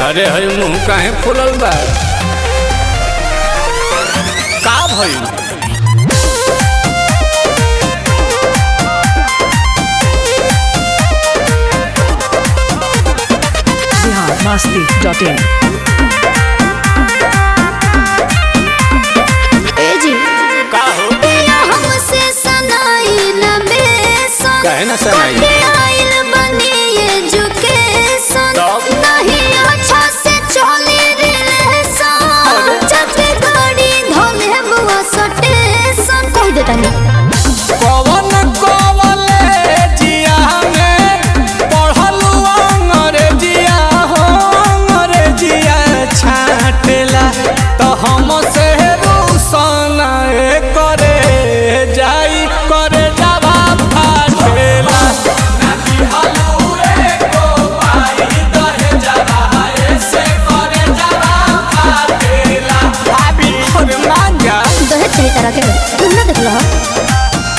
अरे हई मुंह काहे फुलल बा का भइल बिहार मस्ती डॉट इन ए जी का हो पिया हमसे सनाई न बेसन काहे ना सनाई? कटे आइल बनी एजुकेशन तब? नहीं अच्छा से चली रिलेशन चटे गाड़ी धोले बुआ सटेशन कह देता नहीं कवन कॉलेजिया में पढ़लू अंग्रेजिया हो अंग्रेजिया छाटेला तो हम से रूसन करे जाई करे जावा फाटेला भाभी अरे मान जा दहेज सही तरह के तुम ना देख लो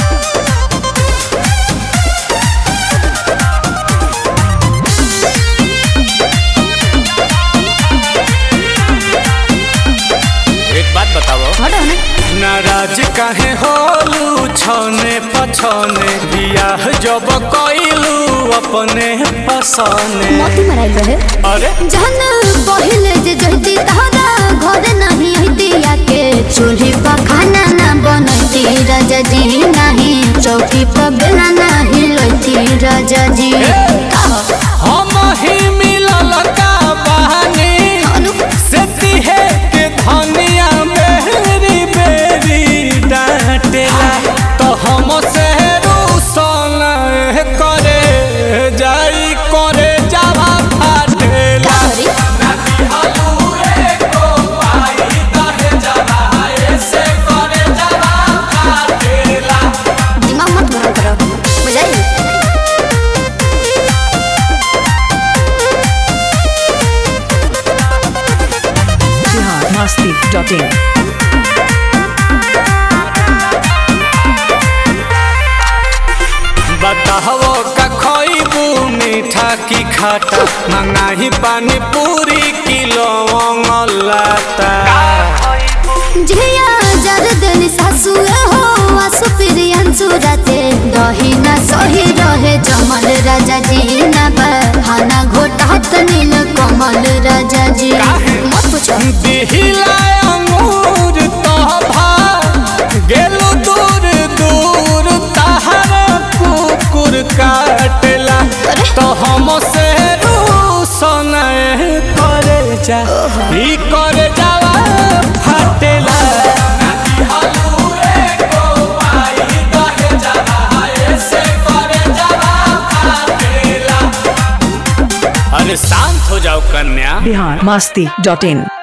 एक बात बताओ हटो ना नाराज काहे होलू छने पछने बियाह जब कइलू अपने पसने मोती मराइल रहे अरे जहन पहिले जे जहती तहरा घर नहीं हती के चूल्ही पर खाना ना बनती राजा जी नहीं चौकी पर बेला नहीं लती राजा जी हम ही मिलल का बहानी अनु से तिहे के धनिया बेरी बेरी डांटेला तो हम से रूसन करे जाई करे जावा फाटेला करी दिमाग मत गरम करो बुझाई बिहार मस्ती डॉट इन बताहो का खइबू मीठा की खाटा मंगाही पानी पूरी किलो लाता झिया जर देली सासु हो आसु प्रियंसु राते दही ना सही रहे जमल राजा जी ना बहाना घोटात नील कमल राजा जी मत पूछो दिहिला अंगूर तोभा गेलू दूर दूर तहर कुकुर काटेला अरे। तो हम से रूसन करे जा ई करे जावा फाटेला अरे शांत हो जाओ कन्या बिहार मस्ती डॉट इन